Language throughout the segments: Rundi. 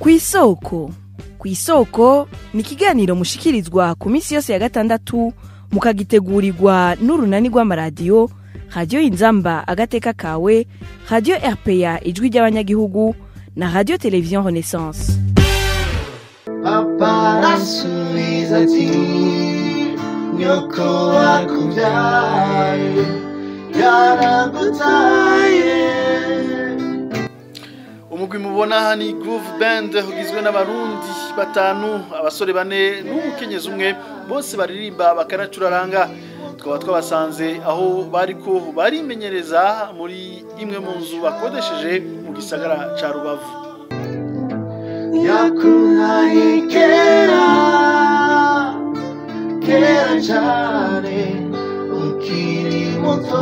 ku isoko ku isoko ni ikiganiro mushikirizwa ku minsi yose ya gatandatu mukagitegurirwa n'urunani rw'amaradiyo radiyo inzamba agateka kawe radiyo rpa ijwi ry'abanyagihugu na radiyo televiziyo renaissance papa arasubiza ati nyoko wakubyaye yaragutaye umugwi mubona aha ni groove band ugizwe n'abarundi batanu abasore bane n'umukenyezi umwe bose baririmba bakanacuraranga tukaba twabasanze aho bariko barimenyereza muri imwe mu nzu bakodesheje mu gisagara ca rubavu yakuhaye kera kera cyane ukiri muto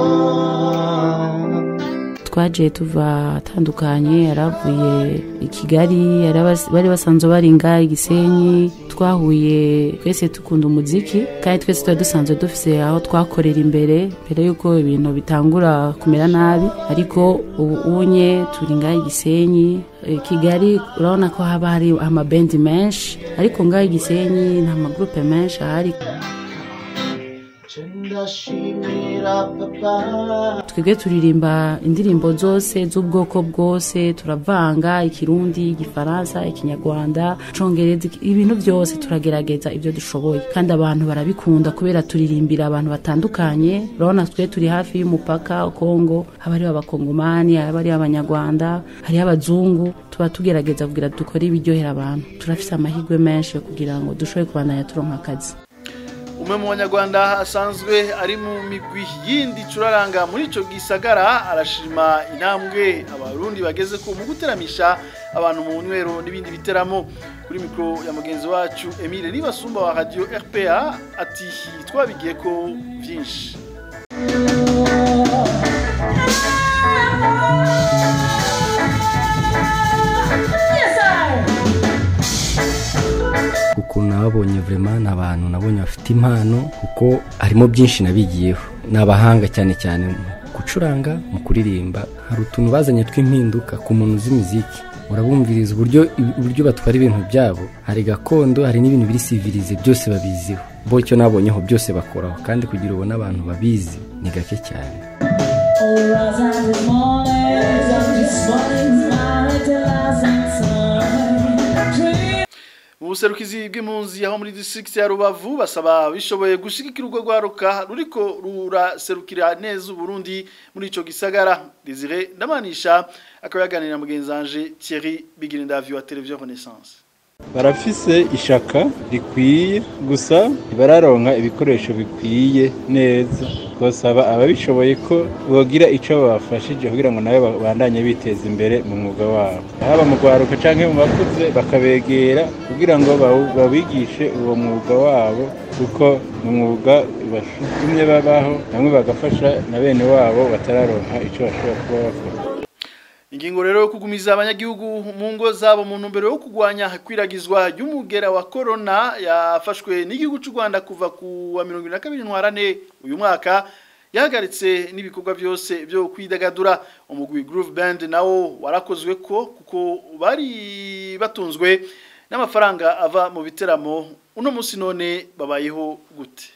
twaje tuva atandukanye yaravuye i kigali yarabas- bari basanzwe baringa igisenyi twahuye twese dukunda umuziki kandi twese tuba dusanzwe dufise aho twakorera imbere mbere y'uko ibintu bitangura kumera nabi ariko ubu unye turi ngaho igisenyi Eh, kigali urabona ko haba hari amabendi menshi ariko ngaho igisenyi nta magurupe menshi ahari ndashimira papa twebwe turirimba indirimbo zose z'ubwoko bwose turavanga ikirundi igifaransa ikinyarwanda icongereza iki- ibintu byose turagerageza ibyo dushoboye kandi abantu barabikunda kubera turirimbira abantu batandukanye urabona twe turi hafi y'umupaka kongo haba hariho abakongomani haba hariho abanyarwanda hariho abazungu tuba tugerageza kugira dukore ibiryohera abantu turafise amahirwe menshi yo kugira ngo dushobore kubandanya turonka akazi umwe mu banyarwanda asanzwe ari mu migwi yindi icuraranga muri ico gisagara arashima intambwe abarundi bageze ko mu guteramisha abantu mu nywero n'ibindi biteramo kuri mikoro ya mugenzi wacu Emile Nibasumba wa radio RPA ati twabigiye ko vyinshi ukuntu nababonye vraiment ni abantu nabonye bafite impano kuko harimo byinshi nabigiyeho ni abahanga cyane cyane mu gucuranga mu kuririmba hari utuntu bazanye tw'impinduka ku muntu uzi imiziki urabumviriza uburyo uburyo batwara ibintu byabo hari gakondo hari n'ibintu biri sivirize byose babiziho bo icyo nabonyeho byose bakoraho kandi kugira ubone abantu babizi ni gake cyane mu buserukizi bw'impunzi aho muri district ya Rubavu basaba bishoboye gushigikira urwo rwaruka ruriko ruraserukira neza Uburundi muri ico gisagara Desire Ndamanisha akaba yaganira na mugenzi wanje Thierry Bigirindavyo wa Television Renaissance barafise ishaka rikwiye gusa ntibararonka ibikoresho bikwiye neza twasaba ababishoboye ko bogira icyo babafashije kugira ngo nabo babandanye biteza imbere mu mwuga wabo haba mu rwaruka cyangwa mu bakuze bakabegera kugira ngo bawu- babigishe uwo mwuga wabo kuko ni umwuga batumye babaho bamwe bagafasha na bene wabo batararonka icyo bashobora kuba bakora Ingingo rero yo kugumiza abanyagihugu mu ngo zabo mu ntumbero yo kugwanya kwiragizwa ry'umugera wa corona yafashwe n'igihugu cy'u Rwanda kuva ku wa 22 ntwarane uyu mwaka yahagaritse n'ibikorwa byose byo kwidagadura umugwi Groove Band nawo warakozwe ko kuko bari batunzwe n'amafaranga ava mu biteramo uno munsi none babayeho gute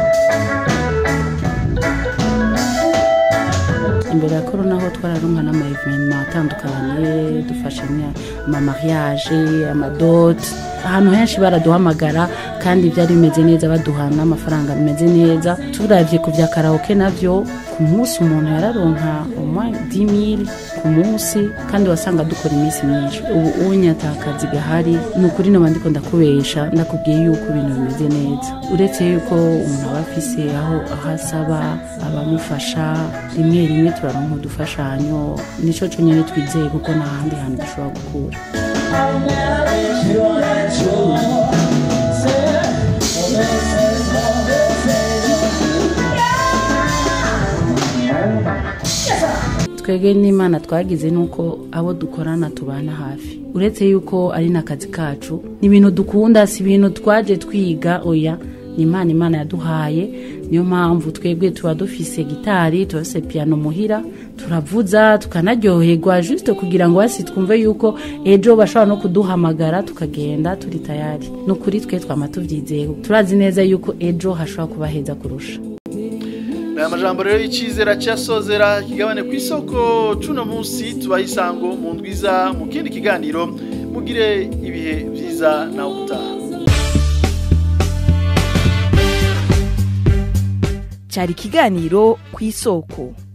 imbere ya korona ho twararonka n'amaevenema atandukanye dufashe amamariage amadote ahantu henshi baraduhamagara kandi byari bimeze neza baduha n'amafaranga bimeze neza turavye ku vya karaoke navyo ku munsi umuntu yararonka umwa 10000 ku munsi kandi wasanga dukora iminsi myinshi ubu unye atakazi gahari ni ukuri noba ndiko ndakubesha ndakubwiye yuko ibintu bimeze neza uretse yuko umuntu aba afise aho aho asaba abamufasha rimwe rimwe turaronka udufashanyo nico conyene twizeye kuko nta handi hantu dushobora gukura twebwe n'imana twagize nuko abo dukorana tubana hafi uretse yuko ari n'akazi kacu ni ibintu dukunda si ibintu twaje twiga oya ni imana imana yaduhaye niyo mpamvu twebwe tuba dufise gitari tuba dufise piyano muhira turavuza tukanaryoherwa juste kugira ngo basi twumve yuko ejo bashobora no kuduhamagara tukagenda turi tayari ni ukuri twe twama tubyizeye turazi neza yuko ejo hashobora kuba heza kurusha aya majambo rero y'icizera cyasozera kigabane ku isoko cuno munsi tubaha isango mu ndwiza mu kindi kiganiro mugire ibihe byiza nawe utaha cyari ikiganiro ku isoko